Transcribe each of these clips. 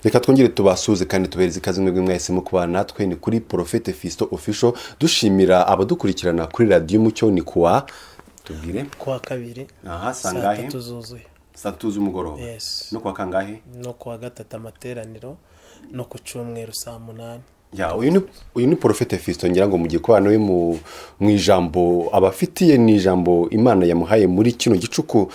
reka twongere tubasuze kandi tubereze ikaze mwebwe mwahisemo kubana natwe ni kuri porofete fisito ofisho dushimira abadukurikirana kuri radiyo umucyo ni kuwa tubwire kuwa kabiri aha saa sangahe tatu zuzuye saa tatu z'umugoroba Yes. no kuwa kangahe no kuwa gatatu amateraniro no ku cyumweru saa munani Ya, uyu ni uyu ni porofete fisito ngira ngo mugiye kubana we mu mu ijambo abafitiye ni ijambo imana yamuhaye muri kino gicuku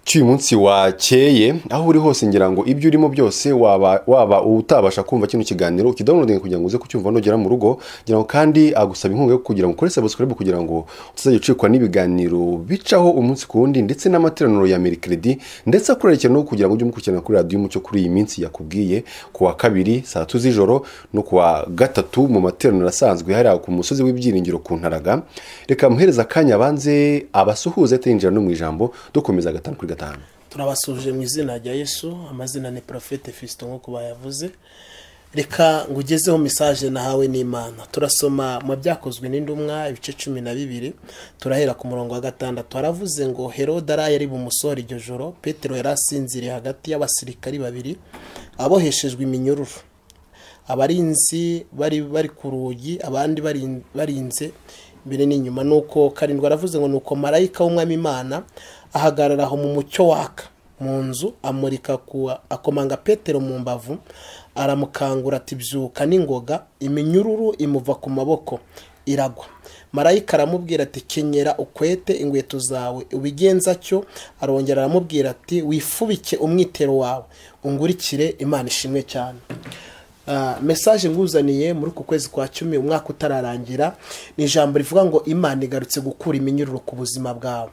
cy'uyu munsi wakeye aho uri hose ngira ngo ibyo urimo byose waba waba utabasha kumva kino kiganiro ukidownloadinga kugira ngo uze kucyumva nugera mu rugo ngira ngo kandi agusaba inkunga yo kugira ngo ukore subscribe kugira ngo utazajya ucikwa n'ibiganiro bicaho umunsi ku wundi ndetse n'amateraniro ya merikiredi ndetse akurarikira no kugira ngo ujye umukurikirana kuri radiyo umucyo kuri iyi minsi yakubwiye ku wa kabiri saa tatu z'ijoro no ku wa gatatu mu materaniro asanzwe hariya ku musozi w'ibyiringiro ku ntaraga reka muhereza akanya abanze abasuhuze atinjira no mu ijambo dukomeza gatanu kuri gatanu turabasuje mu izina rya yesu amazina ni porofete fisito nk'uko bayavuze reka ngugezeho mesaje nahawe n'imana turasoma mu byakozwe n'indumwa ibice cumi na bibiri turahera ku murongo wa gatandatu haravuze ngo herode araye ari bumusohora iryo joro petero yari asinziriye hagati y'abasirikari babiri aboheshejwe iminyururu abarinzi bari bari ku rugi abandi bari- barinze imbere n'inyuma nuko karindwi aravuze ngo nuko marayika w'umwami imana ahagarara aho mu mucyo waka mu nzu amurika ku akomanga petero mu mbavu aramukangura ati byuka n'ingoga iminyururu imuva ku maboko iragwa marayika aramubwira ati kenyera ukwete inkweto zawe ubigenza atyo arongera aramubwira ati wifubike umwitero wawe ungurikire imana ishimwe cyane Ah, mesaje nguzaniye muri uku kwezi kwa cumi umwaka utararangira ni ijambo rivuga ngo imana igarutse gukura iminyururu ku buzima bwawe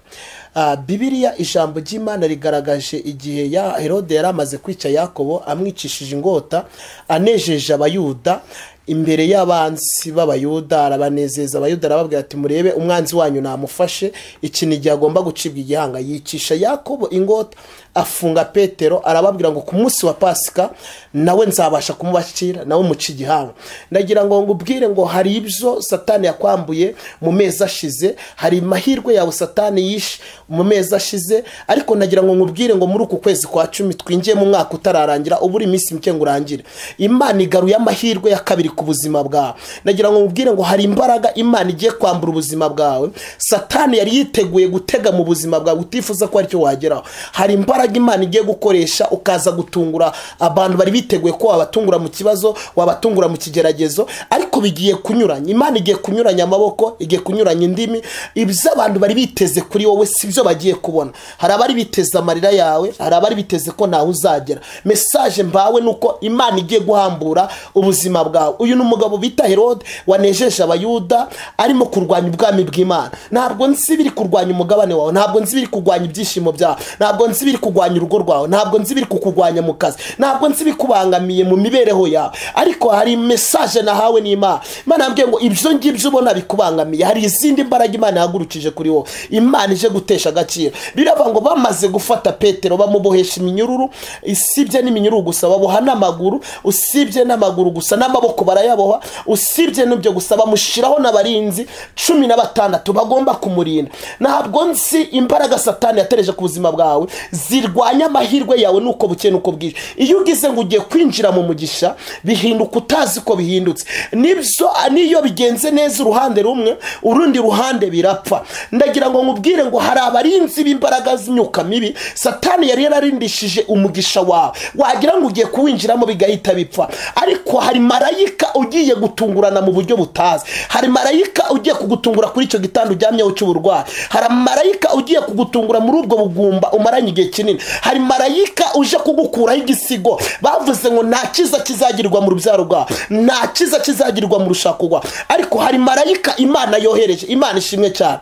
Ah, bibiliya ijambo ry'imana rigaragaje igihe ya herode yari amaze kwica yakobo amwicishije ingota anejeje abayuda imbere y'abanzi b'abayuda arabanezeza abayuda arababwira ati murebe umwanzi wanyu namufashe iki ni igihe agomba gucibwa igihanga yicisha yakobo ingota afunga petero arababwira ngo ku munsi wa pasika nawe nzabasha kumubashyira nawe muca igihanga ndagira ngo ngubwire ngo hari ibyo satani yakwambuye mu mezi ashize hari amahirwe yawe satani yishe mu mezi ashize ariko nagira ngo nkubwire ngo muri uku kwezi kwa cumi twinjiye mu mwaka utararangira ubura iminsi mike ngo urangire imana igaruye amahirwe ya kabiri ku buzima bwawe nagira ngo nkubwire ngo hari imbaraga imana igiye kwambura ubuzima bwawe satani yari yiteguye gutega mu buzima bwawe utifuza ko aricyo wageraho hari imbaraga imana igiye gukoresha ukaza gutungura abantu bari biteguye ko wabatungura mu kibazo wabatungura mu kigeragezo ariko bigiye kunyuranya imana igiye kunyuranya amaboko igiye kunyuranya indimi ibyo abantu bari biteze kuri wowe si byo bagiye kubona hari abari biteze amarira yawe hari abari biteze ko ntawe uzagera mesaje mbawe ni uko imana igiye guhambura ubuzima bwawe uyu ni umugabo bita herode wanejeje abayuda arimo kurwanya ubwami bw'imana ntabwo nzi ibiri kurwanya umugabane wawe ntabwo nzi ibiri kurwanya ibyishimo byawe ntabwo nzi ibiri kurwanya urugo rwawe ntabwo nzi ibiri kukurwanya mu kazi ntabwo nzi ibikubangamiye mu mibereho yawe ariko hari mesaje nahawe n'imana imana yambwiye ngo ibyo ngibyo ubona bikubangamiye hari izindi mbaraga imana yahagurukije kuri wowe imana ije gutesha agaciro biravuga ngo bamaze gufata petero bamubohesha iminyururu usibye n'iminyururu gusa baboha n'amaguru usibye n'amaguru gusa n'amaboko barayaboha usibye n'ibyo gusa bamushyiraho n'abarinzi cumi na batandatu bagomba kumurinda ntabwo nzi imbaraga satani yatereje ku buzima bwawe zirwanya amahirwe yawe nuko bukeye nuko bwije iyo ugize ngo ugiye kwinjira mu mugisha bihinduka utazi ko bihindutse nibyo niyo bigenze neza uruhande rumwe urundi ruhande birapfa ndagira ngo nkubwire ngo hari abarinzi b'imbaraga z'imyuka mibi satani yari yararindishije umugisha wawe wagira ngo ugiye kuwinjiramo bigahita bipfa ariko hari marayika ugiye gutungurana mu buryo butazi hari marayika ugiye kugutungura kuri icyo gitanda uryamyeho cy'uburwayi hari marayika ugiye kugutungura muri ubwo bugumba umaranye igihe kinini hari marayika uje kugukuraho igisigo bavuze ngo nta cyiza kizagirwa mu rubyaro rwawe nta cyiza kizagirwa mu rushako rwawe ariko hari marayika imana yohereje imana ishimwe cyane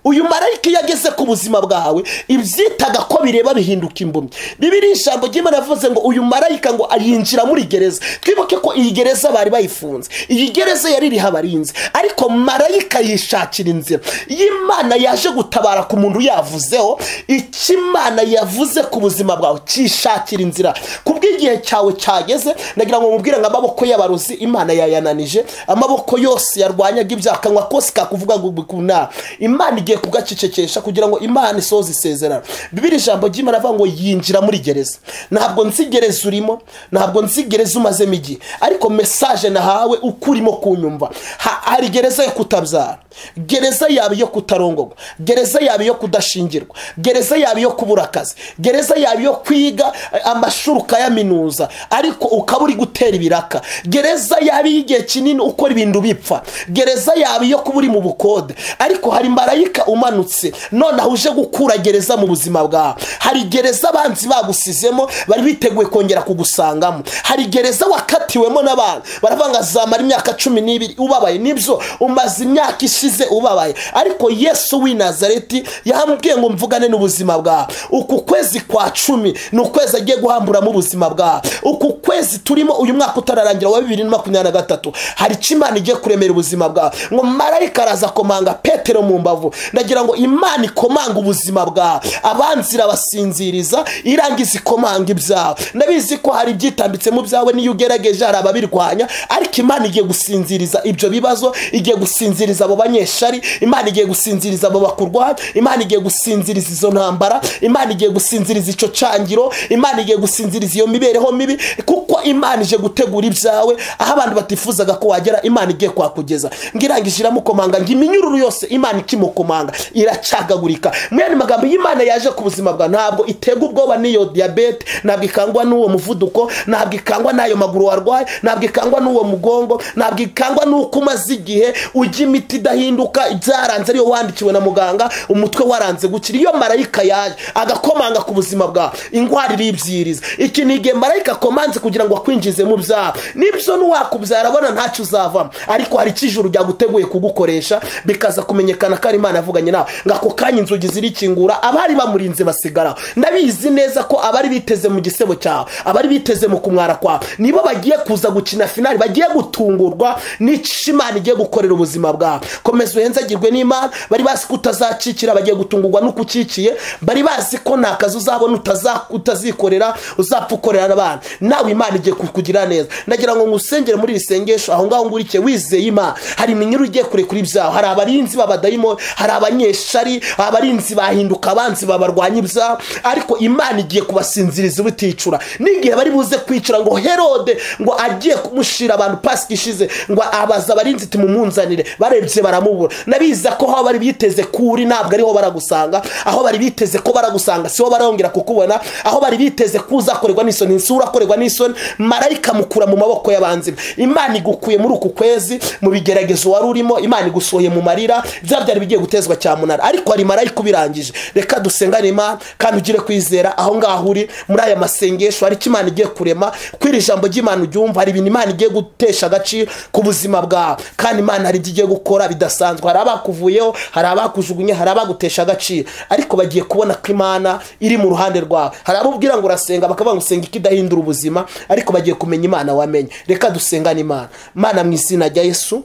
uyu marayika iyo ageze ku buzima bwawe ibyitaga ko bireba bihinduka impumyi bibiri ijambo ry'imana yavuze ngo uyu marayika ngo yinjira muri gereza twibuke ko iyi gereza bari bayifunze iyi gereza yari iriho abarinzi ariko marayika yishakira inzira iyo imana yaje gutabara ku muntu yavuzeho icyo imana yavuze ku buzima bwawe cyishakira inzira kubw'igihe cyawe cyageze ndagira ngo mubwire ngo amaboko y'abarozi imana yayananije amaboko yose yarwanyaga ibyaha akanwa kose kakuvuga ngo bikunara imana igiye bagiye kugacecekesha kugira ngo imana isoze isezerano bibiri ijambo ry'imana avuga ngo yinjira muri gereza ntabwo nzi gereza urimo ntabwo nzi gereza umazemo igihe ariko mesaje nahawe uko urimo kunyumva Ha- hari gereza yo kutabyara gereza yaba iyo kutarongorwa gereza yaba iyo kudashingirwa gereza yaba iyo kubura akazi gereza yaba iyo kwiga eh, amashuri ukayaminuza ariko ukaba uri gutera ibiraka gereza yaba iy'igihe kinini ukora ibintu bipfa gereza yaba iyo kuba uri mu bukode ariko hari marayika umanutse noneho uje gukura gereza mu buzima bwawe hari gereza abanzi bagusizemo bari biteguye kongera kugusangamo hari gereza wakatiwemo n'abantu baravuga ngo azamara imyaka cumi n'ibiri ubabaye nibyo umaze imyaka ishize ubabaye ariko yesu w'i nazareti yambwiye ngo mvugane n'ubuzima bwawe uku kwezi kwa cumi ni ukwezi agiye guhamburamo ubuzima bwawe uku kwezi turimo uyu mwaka utararangira wa bibiri na makumyabiri na gatatu hari icyo imana igiye kuremera ubuzima bwawe ngo marayika araza komanga petero mu mbavu ndagira ngo imana ikomanga ubuzima bwawe abanzi irabasinziriza irangiza ikomanga ibyawe ndabizi ko hari ibyitambitse mu byawe n'iyo ugerageje hari ababirwanya ariko imana igiye gusinziriza ibyo bibazo igiye gusinziriza abo banyeshari imana igiye gusinziriza abo bakurwanya imana igiye gusinziriza izo ntambara imana igiye gusinziriza icyo cyangiro imana igiye gusinziriza iyo mibereho mibi kuko imana ije gutegura ibyawe aho abantu batifuzaga ko wagera imana igiye kuhakugeza ngo irangije iramukomanga ngo iminyururu yose imana ikimukomanga iracagagurika mwene magambo y'imana yaje ku buzima bwawe ntabwo itega ubwoba n'iyo diyabete ntabwo ikangwa n'uwo muvuduko ntabwo ikangwa n'ayo maguru warwaye ntabwo ikangwa n'uwo mugongo ntabwo ikangwa n'uko umaze igihe ujya imiti idahinduka ibyaranze ariyo wandikiwe na muganga umutwe waranze gukira iyo marayika yaje agakomanga ku buzima bwawe indwara iribyiriza iki ni igihe marayika akomanze kugira ngo akwinjize mu byawe nibyo nuwakubyara abona ntacyo uzavamo ariko hari icyo ijuru ryaguteguye kugukoresha bikaza kumenyekana ko ari imana yavuganye nawe ngo ako kanya inzugi zirikingura abari bamurinze basigaraho ndabizi neza ko abari biteze mu gisebo cyawe abari biteze mu kumwara kwawe nibo bagiye kuza gukina finali bagiye gutungurwa n'icyo imana igiye gukorera ubuzima bwawe komeza uhenzagirwe n'imana bari bazi ko utazacikira bagiye gutungurwa n'uko ucikiye bari bazi ko nta kazi uzabona utaza- utazikorera uzapfa ukorera n'abantu nawe imana igiye kukugira neza ndagira ngo ngusengere muri iri sengesho aho ngaho ngurikiye wizeye imana hari iminyururu ugiye kure kuri ibyawe hari abarinzi b'abadayimoni hari abanyeshari abarinzi bahinduka abanzi babarwanya ibyawe ariko imana igiye kubasinziriza ubuticura n'igihe bari buze kwicura ngo herode ngo agiye kumushira abantu pasika ishize ngo abaza abarinzi iti mumunzanire barebye baramubura ndabiza ko aho bari biteze kuri ntabwo ariho baragusanga aho bari biteze ko baragusanga siho barongera kukubona aho bari biteze ko uzakorerwa n'isoni isura akorerwa n'isoni marayika mukura mu maboko y'abanzi be imana igukuye muri uku kwezi mu bigeragezo wari urimo imana igusohoye mu marira bya byari bigiye gutezwa cyamunara ariko hari marayika ubirangije reka dusengane imana kandi ugire kwizera aho ngaho uri muri aya masengesho hari icyo imana igiye kurema kuri iri jambo ry'imana uryumva hari ibintu imana igiye gutesha agaciro ku buzima bwawe kandi imana hari ibyo igiye gukora bidasanzwe hari abakuvuyeho hari abakujugunye hari abagutesha agaciro ariko bagiye kubona ko imana iri mu ruhande rwawe hari abo ubwira ngo urasenga bakavuga ngo usenga ikidahindura ubuzima ariko bagiye kumenya imana wamenye reka dusengane imana mana mu izina rya yesu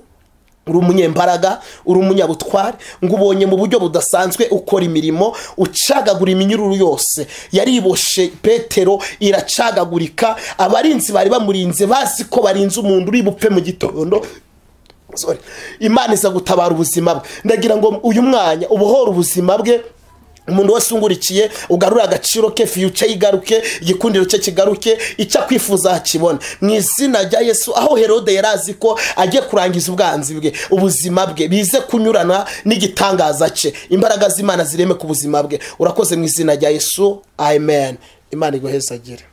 uri umunyembaraga uri umunyabutware ngo ubonye mu buryo budasanzwe ukora imirimo ucagagura iminyururu yose yariboshe petero iracagagurika abarinzi bari bamurinze bazi ko barinze umuntu uri bupfe mu gitondo Sorry. imana iza gutabara ubuzima bwe ndagira ngo uyu mwanya ubohore ubuzima bwe umuntu wese ungurikiye ugarura agaciro ke fiyuca yigaruke igikundiro cye kigaruke icyo akwifuza akibone mu izina rya yesu aho herode yari azi ko agiye kurangiza ubwanzi bwe ubuzima bwe bize kunyurana n'igitangaza cye imbaraga z'imana zireme ku buzima bwe urakoze mu izina rya yesu amen imana iguhezagire